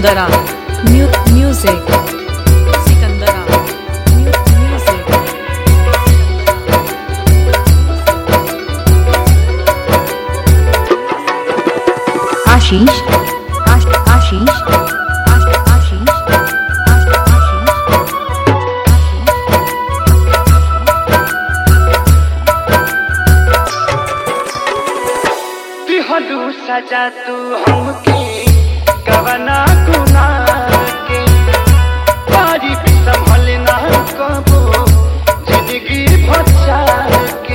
सिकंदरा म्यू म्यूजिक सिकंदरा म्यू म्यूजिक आशीष आश आशीष आश आशीष आश दिहलू सजा तू हमके कवना गुना के बारी भी संभल ना कबो जिंदगी बचा के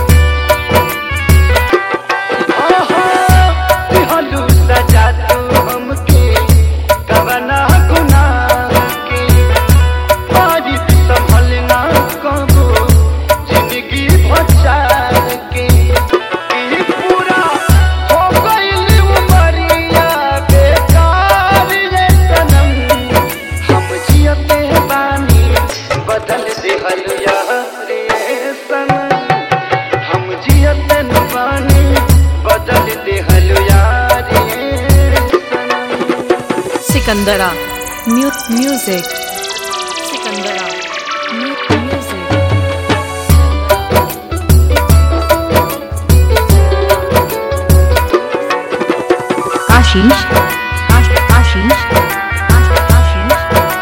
आहा, दिहलू सजा तू हमके कवना गुना के बारी भी संभल ना कबो जिंदगी बचा के ई पूरा हो गइल उमरिया बेकार ये सनम हम जियते बानी बदल दिहल यार ये सनम हम जियते न बानी बदल दिहल यार ये सनम सिकंदरा म्यू म्यूजिक सिकंदरा म्यू म्यूजिक आशीष आश आशीष आश आशीष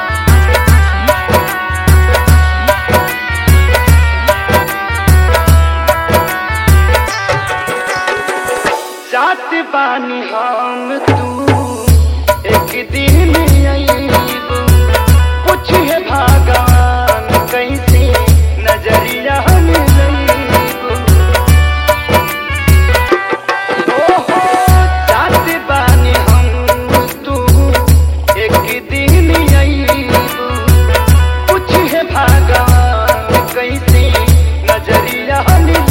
जात बानी हम तू एक दिन अईबू पूछे भगवान कैसे नजरिया मिलईबू ओहो जात बानी हम तू एक दिन अईबू पूछे भगवान कैसे नजरिया मिलईबू